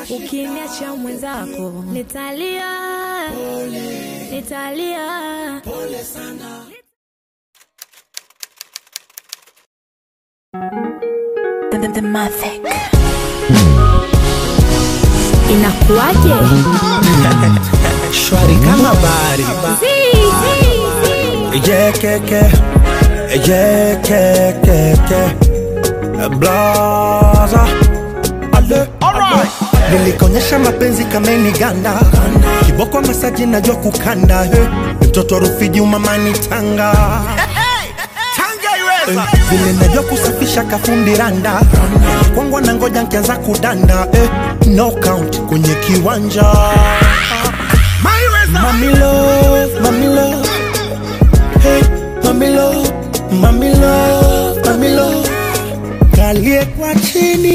Ukiniacha mwenzako nitalia, nitalia. The, the, the Mavic. Inakuwaje? shwari kama bahari Zii, zii, zii. yekeke yekekeke blaza ale nilikonyesha mapenzi kameni ganda kiboko masaji najua kukanda he. mtoto rufiji umamani tanga Eh, vile najua kusafisha kafundi randa kwangwa na ngoja nkianza kudanda eh, no count kwenye kiwanja Mami love, mami love, hey, mami love, mami love, mami love, kalie kwa chini